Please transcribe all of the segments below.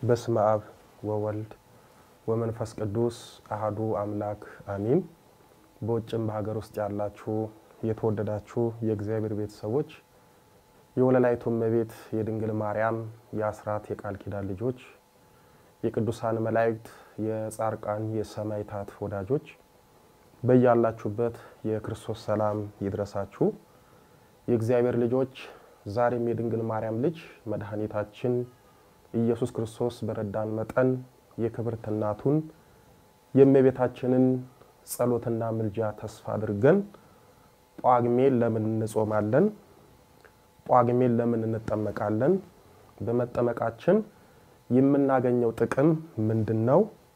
በስመ አብ ወወልድ ወመንፈስ ቅዱስ አህዱ አምላክ አሚን። በውጭም በሀገር ውስጥ ያላችሁ የተወደዳችሁ የእግዚአብሔር ቤተሰቦች የወለላይቱ እመቤት የድንግል ማርያም የአስራት የቃል ኪዳን ልጆች የቅዱሳን መላእክት የጻርቃን የሰማዕታት ወዳጆች በያላችሁበት የክርስቶስ ሰላም ይድረሳችሁ። የእግዚአብሔር ልጆች ዛሬም የድንግል ማርያም ልጅ መድኃኒታችን ኢየሱስ ክርስቶስ በረዳን መጠን የክብርት እናቱን የእመቤታችንን ጸሎትና ምልጃ ተስፋ አድርገን ጳጉሜን ለምን እንጾማለን? ጳጉሜን ለምን እንጠመቃለን? በመጠመቃችን የምናገኘው ጥቅም ምንድን ነው?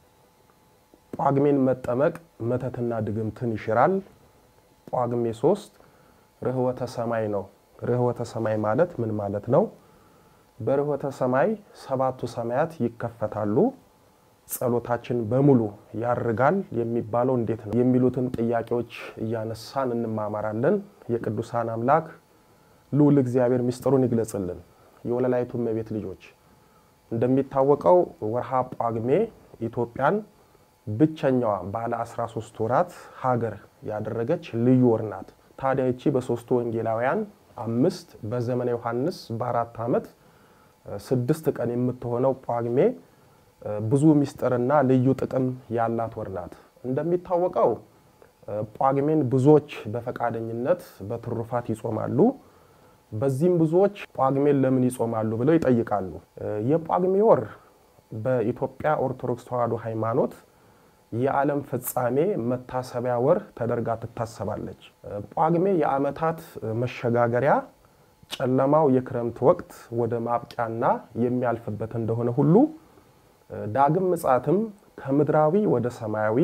ጳጉሜን መጠመቅ መተትና ድግምትን ይሽራል። ጳጉሜ ሶስት ርኅወተ ሰማይ ነው። ርኅወተ ሰማይ ማለት ምን ማለት ነው? በርኅወተ ሰማይ ሰባቱ ሰማያት ይከፈታሉ፣ ጸሎታችን በሙሉ ያርጋል የሚባለው እንዴት ነው? የሚሉትን ጥያቄዎች እያነሳን እንማማራለን። የቅዱሳን አምላክ ልዑል እግዚአብሔር ምስጢሩን ይግለጽልን። የወለላይቱ እመቤት ልጆች እንደሚታወቀው ወርሃ ጳጉሜ ኢትዮጵያን ብቸኛዋ ባለ 13 ወራት ሀገር ያደረገች ልዩ ወር ናት። ታዲያ ይቺ በሶስቱ ወንጌላውያን አምስት በዘመነ ዮሐንስ በአራት ዓመት ስድስት ቀን የምትሆነው ጳጉሜ ብዙ ምስጢርና ልዩ ጥቅም ያላት ወር ናት። እንደሚታወቀው ጳጉሜን ብዙዎች በፈቃደኝነት በትሩፋት ይጾማሉ። በዚህም ብዙዎች ጳጉሜን ለምን ይጾማሉ ብለው ይጠይቃሉ። የጳጉሜ ወር በኢትዮጵያ ኦርቶዶክስ ተዋሕዶ ሃይማኖት የዓለም ፍጻሜ መታሰቢያ ወር ተደርጋ ትታሰባለች። ጳጉሜ የዓመታት መሸጋገሪያ፣ ጨለማው የክረምት ወቅት ወደ ማብቂያና የሚያልፍበት እንደሆነ ሁሉ ዳግም ምጽአትም ከምድራዊ ወደ ሰማያዊ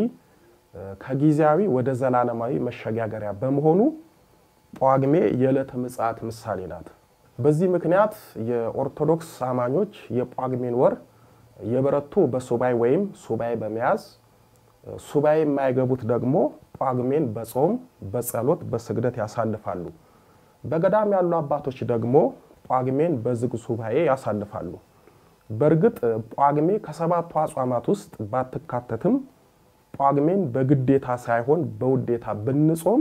ከጊዜያዊ ወደ ዘላለማዊ መሸጋገሪያ በመሆኑ ጳጉሜ የዕለተ ምጽአት ምሳሌ ናት። በዚህ ምክንያት የኦርቶዶክስ አማኞች የጳጉሜን ወር የበረቱ በሱባኤ ወይም ሱባኤ በመያዝ ሱባኤ የማይገቡት ደግሞ ጳጉሜን በጾም በጸሎት በስግደት ያሳልፋሉ። በገዳም ያሉ አባቶች ደግሞ ጳጉሜን በዝግ ሱባኤ ያሳልፋሉ። በእርግጥ ጳጉሜ ከሰባቱ አጽዋማት ውስጥ ባትካተትም ጳጉሜን በግዴታ ሳይሆን በውዴታ ብንጾም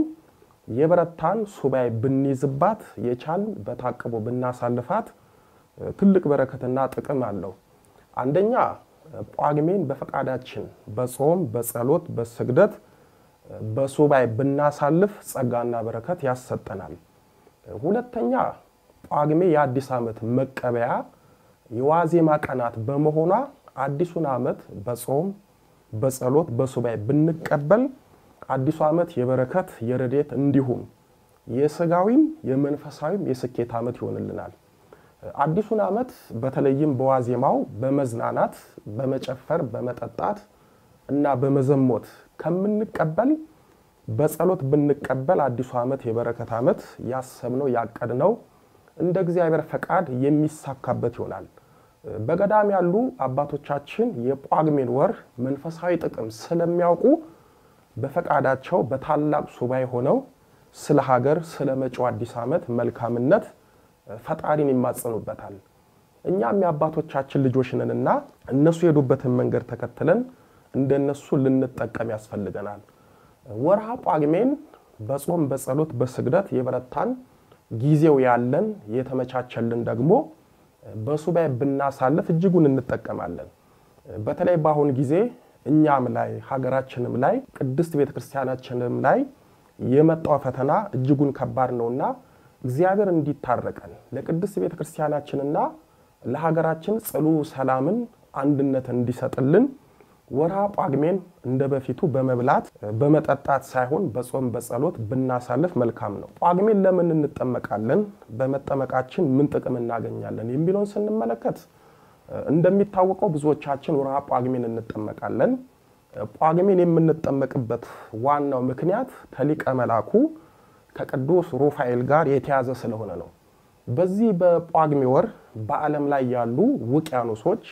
የበረታን ሱባኤ ብንይዝባት የቻልን በታቅቦ ብናሳልፋት ትልቅ በረከትና ጥቅም አለው። አንደኛ ጳጉሜን በፈቃዳችን በጾም በጸሎት በስግደት በሱባኤ ብናሳልፍ ጸጋና በረከት ያሰጠናል። ሁለተኛ ጳጉሜ የአዲስ ዓመት መቀበያ የዋዜማ ቀናት በመሆኗ አዲሱን ዓመት በጾም በጸሎት በሱባኤ ብንቀበል አዲሱ ዓመት የበረከት የረድኤት እንዲሁም የስጋዊም የመንፈሳዊም የስኬት ዓመት ይሆንልናል። አዲሱን ዓመት በተለይም በዋዜማው በመዝናናት በመጨፈር በመጠጣት እና በመዘሞት ከምንቀበል በጸሎት ብንቀበል አዲሱ ዓመት የበረከት ዓመት ያሰብነው ያቀድነው እንደ እግዚአብሔር ፈቃድ የሚሳካበት ይሆናል። በገዳም ያሉ አባቶቻችን የጳጉሜን ወር መንፈሳዊ ጥቅም ስለሚያውቁ በፈቃዳቸው በታላቅ ሱባኤ ሆነው ስለ ሀገር ስለ መጪው አዲስ ዓመት መልካምነት ፈጣሪን ይማጸኑበታል። እኛም የአባቶቻችን ልጆች ነንና እነሱ የሄዱበትን መንገድ ተከትለን እንደነሱ ልንጠቀም ያስፈልገናል። ወርሃ ጳጉሜን በጾም በጸሎት በስግደት የበረታን ጊዜው ያለን የተመቻቸልን ደግሞ በሱባኤ ብናሳልፍ እጅጉን እንጠቀማለን። በተለይ በአሁን ጊዜ እኛም ላይ ሀገራችንም ላይ ቅድስት ቤተክርስቲያናችንም ላይ የመጣው ፈተና እጅጉን ከባድ ነውና እግዚአብሔር እንዲታረቀን ለቅድስት ቤተ ክርስቲያናችንና ለሀገራችን ጽሉ ሰላምን አንድነትን እንዲሰጥልን ወርሃ ጳጉሜን እንደ በፊቱ በመብላት በመጠጣት ሳይሆን በጾም በጸሎት ብናሳልፍ መልካም ነው። ጳጉሜን ለምን እንጠመቃለን? በመጠመቃችን ምን ጥቅም እናገኛለን? የሚለውን ስንመለከት እንደሚታወቀው ብዙዎቻችን ወርሃ ጳጉሜን እንጠመቃለን። ጳጉሜን የምንጠመቅበት ዋናው ምክንያት ከሊቀ መላኩ ከቅዱስ ሩፋኤል ጋር የተያዘ ስለሆነ ነው። በዚህ በጳጉሜ ወር በዓለም ላይ ያሉ ውቅያኖሶች፣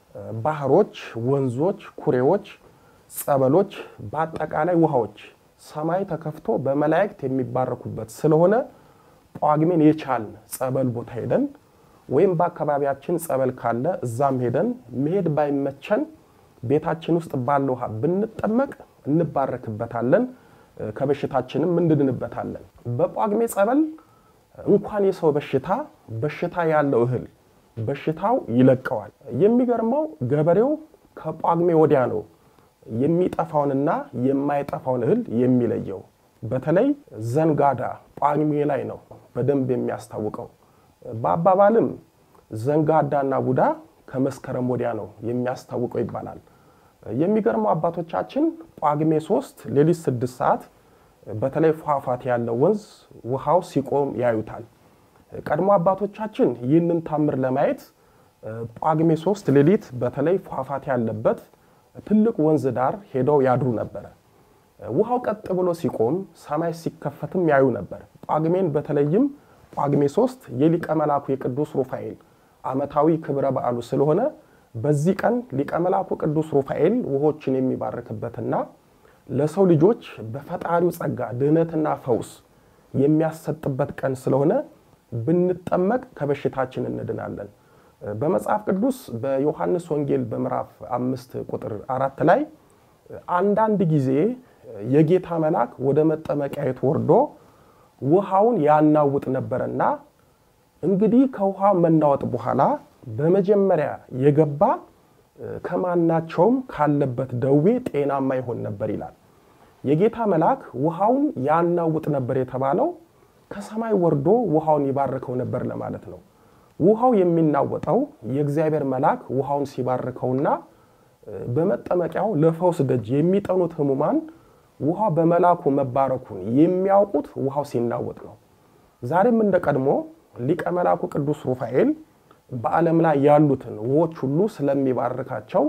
ባህሮች፣ ወንዞች፣ ኩሬዎች፣ ጸበሎች፣ በአጠቃላይ ውሃዎች ሰማይ ተከፍቶ በመላእክት የሚባረኩበት ስለሆነ ጳጉሜን የቻልን ጸበል ቦታ ሄደን ወይም በአካባቢያችን ጸበል ካለ እዛም ሄደን መሄድ ባይመቸን ቤታችን ውስጥ ባለ ውሃ ብንጠመቅ እንባረክበታለን፣ ከበሽታችንም እንድንበታለን። በጳጉሜ ጸበል እንኳን የሰው በሽታ በሽታ ያለው እህል በሽታው ይለቀዋል። የሚገርመው ገበሬው ከጳጉሜ ወዲያ ነው የሚጠፋውንና የማይጠፋውን እህል የሚለየው። በተለይ ዘንጋዳ ጳጉሜ ላይ ነው በደንብ የሚያስታውቀው። በአባባልም ዘንጋዳና ቡዳ ከመስከረም ወዲያ ነው የሚያስታውቀው ይባላል። የሚገርመው አባቶቻችን ጳጉሜ ሶስት ሌሊት ስድስት ሰዓት በተለይ ፏፏቴ ያለው ወንዝ ውሃው ሲቆም ያዩታል። ቀድሞ አባቶቻችን ይህንን ታምር ለማየት ጳጉሜ ሶስት ሌሊት በተለይ ፏፏቴ ያለበት ትልቅ ወንዝ ዳር ሄደው ያድሩ ነበረ። ውሃው ቀጥ ብሎ ሲቆም ሰማይ ሲከፈትም ያዩ ነበር። ጳጉሜን በተለይም ጳጉሜ ሶስት የሊቀ መላኩ የቅዱስ ሩፋኤል ዓመታዊ ክብረ በዓሉ ስለሆነ በዚህ ቀን ሊቀ መላኩ ቅዱስ ሩፋኤል ውሆችን የሚባርክበትና ለሰው ልጆች በፈጣሪው ጸጋ ድህነትና ፈውስ የሚያሰጥበት ቀን ስለሆነ ብንጠመቅ ከበሽታችን እንድናለን። በመጽሐፍ ቅዱስ በዮሐንስ ወንጌል በምዕራፍ አምስት ቁጥር አራት ላይ አንዳንድ ጊዜ የጌታ መልአክ ወደ መጠመቂያየት ወርዶ ውሃውን ያናውጥ ነበረና እንግዲህ ከውሃ መናወጥ በኋላ በመጀመሪያ የገባ ከማናቸውም ካለበት ደዌ ጤናማ ይሆን ነበር ይላል። የጌታ መልአክ ውሃውን ያናውጥ ነበር የተባለው ከሰማይ ወርዶ ውሃውን ይባርከው ነበር ለማለት ነው። ውሃው የሚናወጠው የእግዚአብሔር መልአክ ውሃውን ሲባርከውና በመጠመቂያው ለፈውስ ደጅ የሚጠኑት ሕሙማን ውሃው በመልአኩ መባረኩን የሚያውቁት ውሃው ሲናወጥ ነው። ዛሬም እንደ ቀድሞ ሊቀ መልአኩ ቅዱስ ሩፋኤል በዓለም ላይ ያሉትን ውሆች ሁሉ ስለሚባርካቸው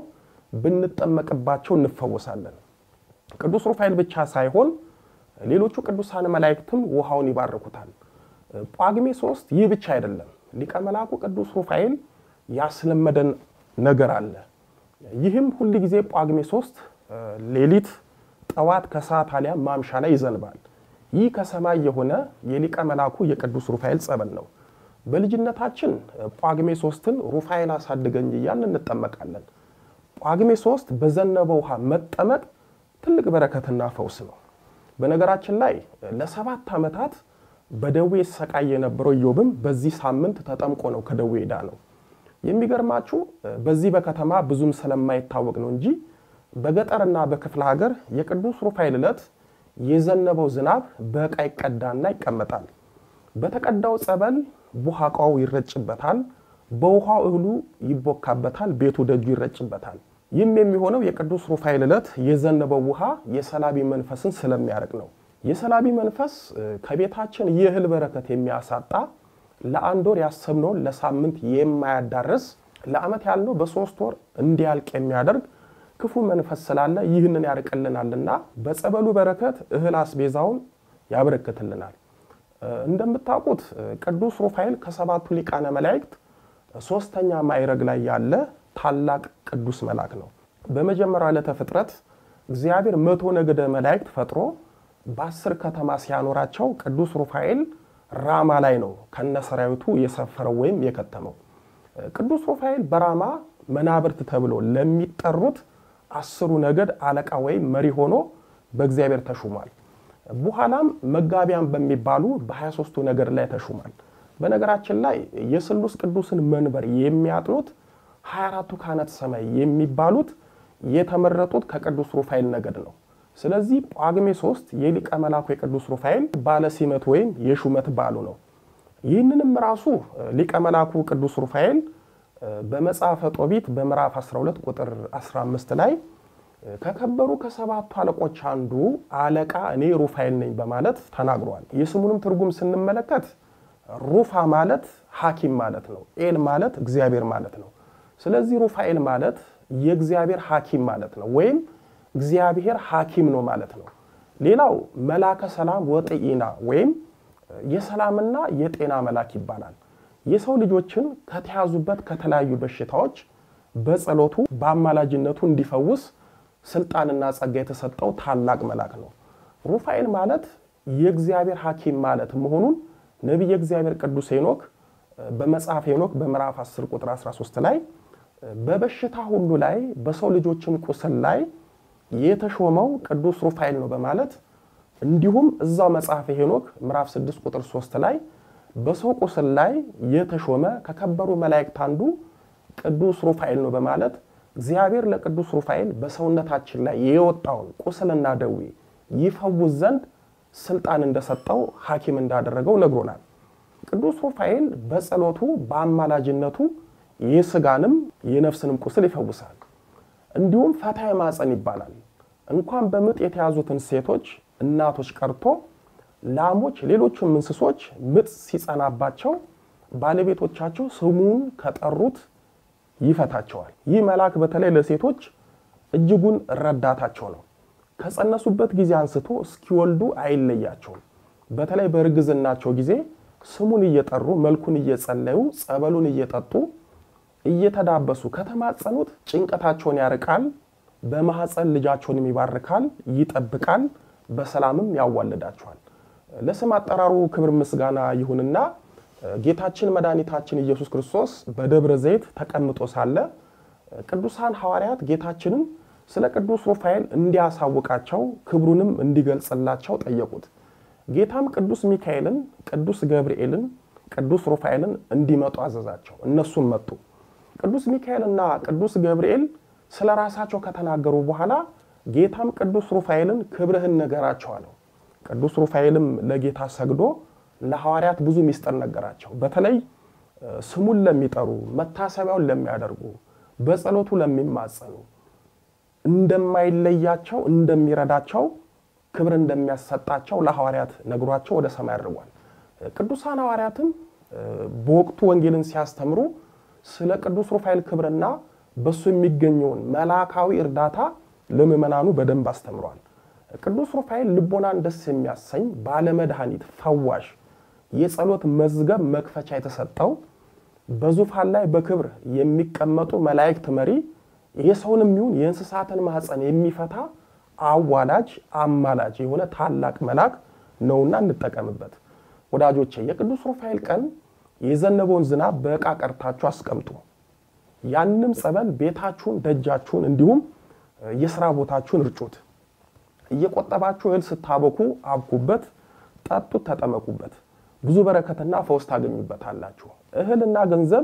ብንጠመቅባቸው እንፈወሳለን። ቅዱስ ሩፋኤል ብቻ ሳይሆን ሌሎቹ ቅዱሳን መላእክትም ውሃውን ይባርኩታል። ጳጉሜ ሶስት ይህ ብቻ አይደለም። ሊቀ መልአኩ ቅዱስ ሩፋኤል ያስለመደን ነገር አለ። ይህም ሁል ጊዜ ጳጉሜ ሶስት ሌሊት፣ ጠዋት፣ ከሰዓት አሊያም ማምሻ ላይ ይዘንባል። ይህ ከሰማይ የሆነ የሊቀ መልአኩ የቅዱስ ሩፋኤል ጸበል ነው። በልጅነታችን ጳጉሜ ሶስትን ሩፋኤል አሳድገኝ እያልን እንጠመቃለን። ጳጉሜ ሶስት በዘነበ ውሃ መጠመቅ ትልቅ በረከትና ፈውስ ነው። በነገራችን ላይ ለሰባት ዓመታት በደዌ ሰቃይ የነበረው ኢዮብም በዚህ ሳምንት ተጠምቆ ነው ከደዌ ዳ ነው። የሚገርማችሁ በዚህ በከተማ ብዙም ስለማይታወቅ ነው እንጂ በገጠርና በክፍለ ሀገር የቅዱስ ሩፋኤል ዕለት የዘነበው ዝናብ በዕቃ ይቀዳና ይቀመጣል። በተቀዳው ጸበል ቡሃቃው ይረጭበታል፣ በውሃው እህሉ ይቦካበታል፣ ቤቱ ደጁ ይረጭበታል። ይህም የሚሆነው የቅዱስ ሩፋኤል ዕለት የዘነበው ውሃ የሰላቢ መንፈስን ስለሚያርቅ ነው። የሰላቢ መንፈስ ከቤታችን የእህል በረከት የሚያሳጣ ለአንድ ወር ያሰብነውን ለሳምንት የማያዳርስ ለዓመት ያልነው በሶስት ወር እንዲያልቅ የሚያደርግ ክፉ መንፈስ ስላለ ይህንን ያርቅልናልና በጸበሉ በረከት እህል አስቤዛውን ያበረክትልናል። እንደምታውቁት ቅዱስ ሩፋኤል ከሰባቱ ሊቃነ መላእክት ሶስተኛ ማዕረግ ላይ ያለ ታላቅ ቅዱስ መልአክ ነው። በመጀመሪያው ዕለተ ፍጥረት እግዚአብሔር መቶ ነገደ መላእክት ፈጥሮ በአስር ከተማ ሲያኖራቸው ቅዱስ ሩፋኤል ራማ ላይ ነው ከነሰራዊቱ የሰፈረው ወይም የከተመው። ቅዱስ ሩፋኤል በራማ መናብርት ተብሎ ለሚጠሩት አስሩ ነገድ አለቃ ወይም መሪ ሆኖ በእግዚአብሔር ተሹሟል። በኋላም መጋቢያን በሚባሉ በ23ቱ ነገድ ላይ ተሹሟል። በነገራችን ላይ የስሉስ ቅዱስን መንበር የሚያጥኑት 24ቱ ካህናተ ሰማይ የሚባሉት የተመረጡት ከቅዱስ ሩፋኤል ነገድ ነው። ስለዚህ ጳጉሜ ሶስት የሊቀ መላኩ የቅዱስ ሩፋኤል ባለ ሲመት ወይም የሹመት በዓሉ ነው። ይህንንም ራሱ ሊቀ መላኩ ቅዱስ ሩፋኤል በመጽሐፈ ጦቢት በምዕራፍ 12 ቁጥር 15 ላይ ከከበሩ ከሰባቱ አለቆች አንዱ አለቃ እኔ ሩፋኤል ነኝ በማለት ተናግሯል። የስሙንም ትርጉም ስንመለከት ሩፋ ማለት ሐኪም ማለት ነው። ኤል ማለት እግዚአብሔር ማለት ነው። ስለዚህ ሩፋኤል ማለት የእግዚአብሔር ሐኪም ማለት ነው፣ ወይም እግዚአብሔር ሐኪም ነው ማለት ነው። ሌላው መላከ ሰላም ወጥኢና ወይም የሰላምና የጤና መልአክ ይባላል። የሰው ልጆችን ከተያዙበት ከተለያዩ በሽታዎች በጸሎቱ በአማላጅነቱ እንዲፈውስ ስልጣንና ጸጋ የተሰጠው ታላቅ መልአክ ነው። ሩፋኤል ማለት የእግዚአብሔር ሐኪም ማለት መሆኑን ነቢየ እግዚአብሔር ቅዱስ ሄኖክ በመጽሐፍ ሄኖክ በምዕራፍ 10 ቁጥር 13 ላይ በበሽታ ሁሉ ላይ በሰው ልጆችም ቁስል ላይ የተሾመው ቅዱስ ሩፋኤል ነው በማለት እንዲሁም እዛው መጽሐፍ ሄኖክ ምዕራፍ 6 ቁጥር 3 ላይ በሰው ቁስል ላይ የተሾመ ከከበሩ መላእክት አንዱ ቅዱስ ሩፋኤል ነው በማለት እግዚአብሔር ለቅዱስ ሩፋኤል በሰውነታችን ላይ የወጣውን ቁስልና ደዌ ይፈውስ ዘንድ ስልጣን እንደሰጠው ሐኪም እንዳደረገው ነግሮናል። ቅዱስ ሩፋኤል በጸሎቱ በአማላጅነቱ የስጋንም የነፍስንም ቁስል ይፈውሳል። እንዲሁም ፈታይ ማፀን ይባላል። እንኳን በምጥ የተያዙትን ሴቶች እናቶች ቀርቶ ላሞች፣ ሌሎችም እንስሶች ምጥ ሲጸናባቸው ባለቤቶቻቸው ስሙን ከጠሩት ይፈታቸዋል። ይህ መልአክ በተለይ ለሴቶች እጅጉን ረዳታቸው ነው። ከጸነሱበት ጊዜ አንስቶ እስኪወልዱ አይለያቸውም። በተለይ በእርግዝናቸው ጊዜ ስሙን እየጠሩ መልኩን እየጸለዩ ጸበሉን እየጠጡ እየተዳበሱ ከተማጸኑት ጭንቀታቸውን ያርቃል። በማህፀን ልጃቸውንም ይባርካል፣ ይጠብቃል፣ በሰላምም ያዋልዳቸዋል። ለስም አጠራሩ ክብር ምስጋና ይሁንና ጌታችን መድኃኒታችን ኢየሱስ ክርስቶስ በደብረ ዘይት ተቀምጦ ሳለ ቅዱሳን ሐዋርያት ጌታችንን ስለ ቅዱስ ሩፋኤል እንዲያሳውቃቸው ክብሩንም እንዲገልጽላቸው ጠየቁት። ጌታም ቅዱስ ሚካኤልን፣ ቅዱስ ገብርኤልን፣ ቅዱስ ሩፋኤልን እንዲመጡ አዘዛቸው። እነሱም መጡ። ቅዱስ ሚካኤልና ቅዱስ ገብርኤል ስለ ራሳቸው ከተናገሩ በኋላ ጌታም ቅዱስ ሩፋኤልን ክብርህን ንገራቸው አለው። ቅዱስ ሩፋኤልም ለጌታ ሰግዶ ለሐዋርያት ብዙ ሚስጥር ነገራቸው። በተለይ ስሙን ለሚጠሩ መታሰቢያውን ለሚያደርጉ በጸሎቱ ለሚማጸኑ እንደማይለያቸው እንደሚረዳቸው ክብር እንደሚያሰጣቸው ለሐዋርያት ነግሯቸው ወደ ሰማይ አድርጓል። ቅዱሳን ሐዋርያትም በወቅቱ ወንጌልን ሲያስተምሩ ስለ ቅዱስ ሩፋኤል ክብርና በሱ የሚገኘውን መልአካዊ እርዳታ ለምዕመናኑ በደንብ አስተምሯል። ቅዱስ ሩፋኤል ልቦናን ደስ የሚያሰኝ ባለመድኃኒት፣ ፈዋሽ፣ የጸሎት መዝገብ መክፈቻ የተሰጠው በዙፋን ላይ በክብር የሚቀመጡ መላእክት መሪ የሰውንም ይሁን የእንስሳትን ማኅፀን የሚፈታ አዋላጅ አማላጅ የሆነ ታላቅ መልአክ ነውና እንጠቀምበት። ወዳጆቼ የቅዱስ ሩፋኤል ቀን የዘነበውን ዝናብ በዕቃ ቀርታችሁ አስቀምጡ። ያንም ጸበል ቤታችሁን፣ ደጃችሁን እንዲሁም የስራ ቦታችሁን እርጩት። እየቆጠባችሁ እህል ስታበኩ አብኩበት፣ ጠጡት፣ ተጠመቁበት። ብዙ በረከትና ፈውስ ታገኙበታላችሁ። እህልና ገንዘብ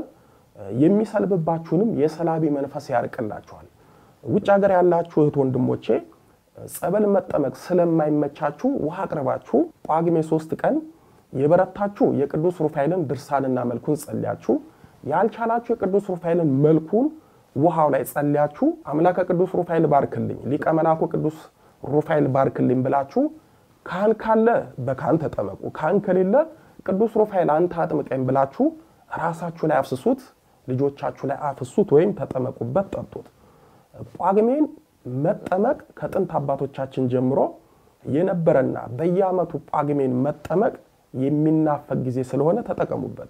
የሚሰልብባችሁንም የሰላቢ መንፈስ ያርቅላችኋል። ውጭ ሀገር ያላችሁ እህት ወንድሞቼ ጸበል መጠመቅ ስለማይመቻችሁ ውሃ አቅርባችሁ ጳጉሜ ሶስት ቀን የበረታችሁ የቅዱስ ሩፋኤልን ድርሳንና መልኩን ጸልያችሁ ያልቻላችሁ የቅዱስ ሩፋኤልን መልኩን ውሃው ላይ ጸልያችሁ አምላከ ቅዱስ ሩፋኤል ባርክልኝ፣ ሊቀ መላኩ ቅዱስ ሩፋኤል ባርክልኝ ብላችሁ ካህን ካለ በካህን ተጠመቁ፣ ካህን ከሌለ ቅዱስ ሩፋኤል አንተ አጥምቀኝ ብላችሁ ራሳችሁ ላይ አፍስሱት፣ ልጆቻችሁ ላይ አፍሱት፣ ወይም ተጠመቁበት፣ ጠጡት። ጳጉሜን መጠመቅ ከጥንት አባቶቻችን ጀምሮ የነበረና በየዓመቱ ጳጉሜን መጠመቅ የሚናፈቅ ጊዜ ስለሆነ ተጠቀሙበት።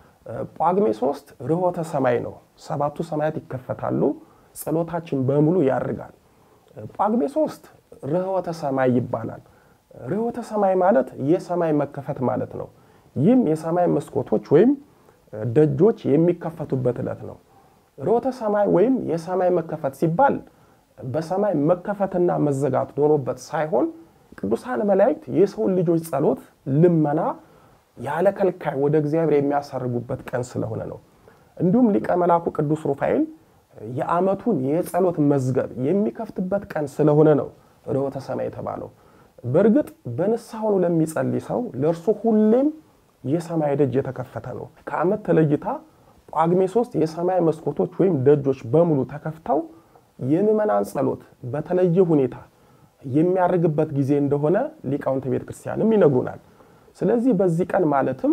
ጳጉሜ ሶስት ርሆተ ሰማይ ነው። ሰባቱ ሰማያት ይከፈታሉ፣ ጸሎታችን በሙሉ ያርጋል። ጳጉሜ ሶስት ርሆተ ሰማይ ይባላል። ርሆተ ሰማይ ማለት የሰማይ መከፈት ማለት ነው። ይህም የሰማይ መስኮቶች ወይም ደጆች የሚከፈቱበት ዕለት ነው። ርሆተ ሰማይ ወይም የሰማይ መከፈት ሲባል በሰማይ መከፈትና መዘጋት ኖሮበት ሳይሆን ቅዱሳን መላእክት የሰውን ልጆች ጸሎት፣ ልመና ያለ ከልካይ ወደ እግዚአብሔር የሚያሳርጉበት ቀን ስለሆነ ነው። እንዲሁም ሊቀ መላኩ ቅዱስ ሩፋኤል የዓመቱን የጸሎት መዝገብ የሚከፍትበት ቀን ስለሆነ ነው ርሆተ ሰማይ የተባለው። በእርግጥ በንስሐ ሆኖ ለሚጸልይ ሰው ለእርሱ ሁሌም የሰማይ ደጅ የተከፈተ ነው። ከዓመት ተለይታ ጳጉሜ ሶስት የሰማይ መስኮቶች ወይም ደጆች በሙሉ ተከፍተው የምዕመናን ጸሎት በተለየ ሁኔታ የሚያርግበት ጊዜ እንደሆነ ሊቃውንተ ቤተ ክርስቲያንም ይነግሩናል። ስለዚህ በዚህ ቀን ማለትም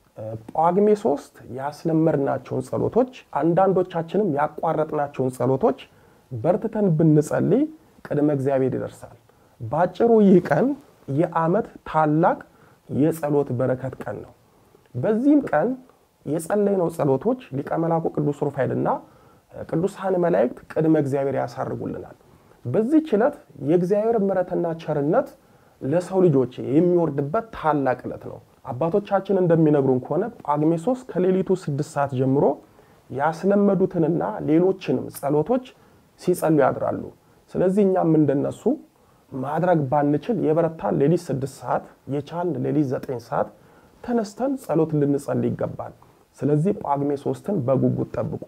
ጳጉሜ ሶስት ያስለመድናቸውን ጸሎቶች አንዳንዶቻችንም ያቋረጥናቸውን ጸሎቶች በርትተን ብንጸልይ ቅድመ እግዚአብሔር ይደርሳል። ባጭሩ ይህ ቀን የዓመት ታላቅ የጸሎት በረከት ቀን ነው። በዚህም ቀን የጸለይነው ጸሎቶች ሊቀ መላኩ ቅዱስ ሩፋኤልና ቅዱሳን መላእክት ቅድመ እግዚአብሔር ያሳርጉልናል። በዚህች ዕለት የእግዚአብሔር ምሕረትና ቸርነት ለሰው ልጆች የሚወርድበት ታላቅ ዕለት ነው። አባቶቻችን እንደሚነግሩን ከሆነ ጳጉሜ ሶስት ከሌሊቱ ስድስት ሰዓት ጀምሮ ያስለመዱትንና ሌሎችንም ጸሎቶች ሲጸሉ ያድራሉ። ስለዚህ እኛም እንደነሱ ማድረግ ባንችል የበረታን ሌሊት ስድስት ሰዓት የቻልን ሌሊት ዘጠኝ ሰዓት ተነስተን ጸሎት ልንጸልይ ይገባል። ስለዚህ ጳጉሜ ሶስትን በጉጉት ጠብቁ።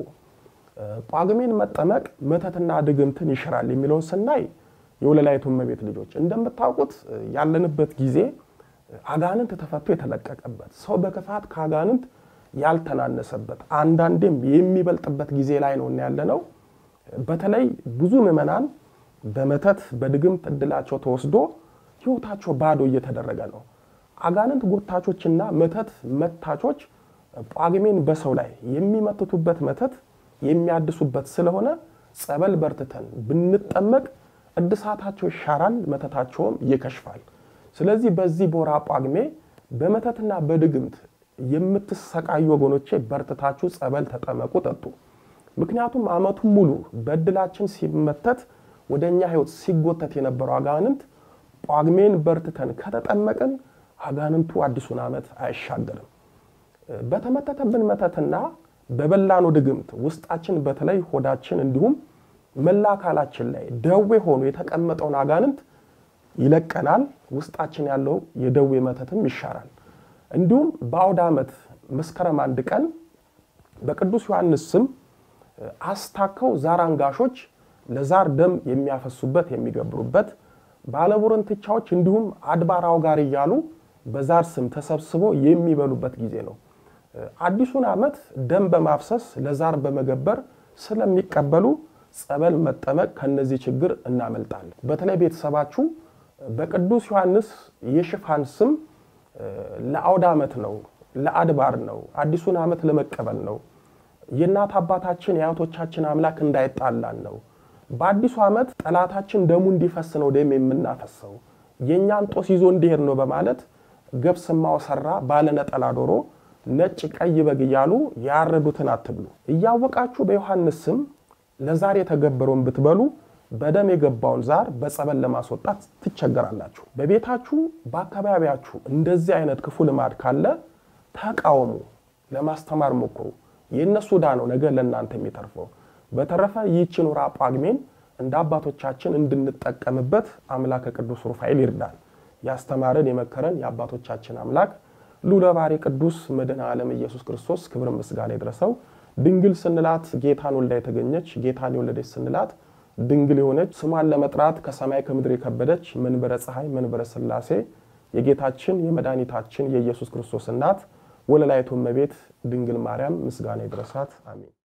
ጳጉሜን መጠመቅ መተትና ድግምትን ይሽራል የሚለውን ስናይ የወለላይቱ እመቤት ልጆች እንደምታውቁት ያለንበት ጊዜ አጋንንት ተፈቶ የተለቀቀበት ሰው በክፋት ከአጋንንት ያልተናነሰበት አንዳንዴም የሚበልጥበት ጊዜ ላይ ነው ያለነው። በተለይ ብዙ ምዕመናን በመተት በድግምት እድላቸው ተወስዶ ሕይወታቸው ባዶ እየተደረገ ነው። አጋንንት ጎታቾችና መተት መታቾች ጳጉሜን በሰው ላይ የሚመትቱበት መተት የሚያድሱበት ስለሆነ ጸበል በርትተን ብንጠመቅ እድሳታቸው ይሻራል፣ መተታቸውም ይከሽፋል። ስለዚህ በዚህ በወራ ጳጉሜ በመተትና በድግምት የምትሰቃዩ ወገኖቼ በርትታችሁ ጸበል ተጠመቁ፣ ጠጡ። ምክንያቱም ዓመቱን ሙሉ በእድላችን ሲመተት ወደ እኛ ሕይወት ሲጎተት የነበረው አጋንንት ጳጉሜን በርትተን ከተጠመቅን አጋንንቱ አዲሱን ዓመት አይሻገርም። በተመተተብን መተትና በበላኑ ድግምት ውስጣችን በተለይ ሆዳችን እንዲሁም መላ አካላችን ላይ ደዌ ሆኖ የተቀመጠውን አጋንንት ይለቀናል። ውስጣችን ያለው የደዌ መተትም ይሻራል። እንዲሁም በአውደ ዓመት መስከረም አንድ ቀን በቅዱስ ዮሐንስ ስም አስታከው ዛር አንጋሾች ለዛር ደም የሚያፈሱበት የሚገብሩበት፣ ባለቡርንትቻዎች እንዲሁም አድባራው ጋር እያሉ በዛር ስም ተሰብስበው የሚበሉበት ጊዜ ነው። አዲሱን ዓመት ደም በማፍሰስ ለዛር በመገበር ስለሚቀበሉ ጸበል መጠመቅ ከነዚህ ችግር እናመልጣለን። በተለይ ቤተሰባችሁ በቅዱስ ዮሐንስ የሽፋን ስም ለአውደ ዓመት ነው፣ ለአድባር ነው፣ አዲሱን ዓመት ለመቀበል ነው፣ የእናት አባታችን የአያቶቻችን አምላክ እንዳይጣላን ነው፣ በአዲሱ ዓመት ጠላታችን ደሙ እንዲፈስ ነው ደም የምናፈሰው፣ የእኛን ጦስ ይዞ እንዲሄድ ነው በማለት ገብስማው ሰራ ባለነጠላ ዶሮ ነጭ ቀይ በግ እያሉ ያረዱትን አትብሉ። እያወቃችሁ በዮሐንስ ስም ለዛር የተገበረውን ብትበሉ በደም የገባውን ዛር በጸበል ለማስወጣት ትቸገራላችሁ። በቤታችሁ በአካባቢያችሁ እንደዚህ አይነት ክፉ ልማድ ካለ ተቃውሙ፣ ለማስተማር ሞክሩ። የእነሱ ዕዳ ነው ነገ ለእናንተ የሚተርፈው። በተረፈ ይህችን ወራ ጳጉሜን እንደ አባቶቻችን እንድንጠቀምበት አምላከ ቅዱስ ሩፋኤል ይርዳል። ያስተማረን የመከረን የአባቶቻችን አምላክ ልዑለ ባሕርይ ቅዱስ መድኃኔ ዓለም ኢየሱስ ክርስቶስ ክብር ምስጋና ይድረሰው። ድንግል ስንላት ጌታን ወልዳ የተገኘች ጌታን የወለደች ስንላት ድንግል የሆነች ስሟን ለመጥራት ከሰማይ ከምድር የከበደች መንበረ ፀሐይ መንበረ ሥላሴ የጌታችን የመድኃኒታችን የኢየሱስ ክርስቶስ እናት ወለላይቱ እመቤት ድንግል ማርያም ምስጋና ይድረሳት። አሜን።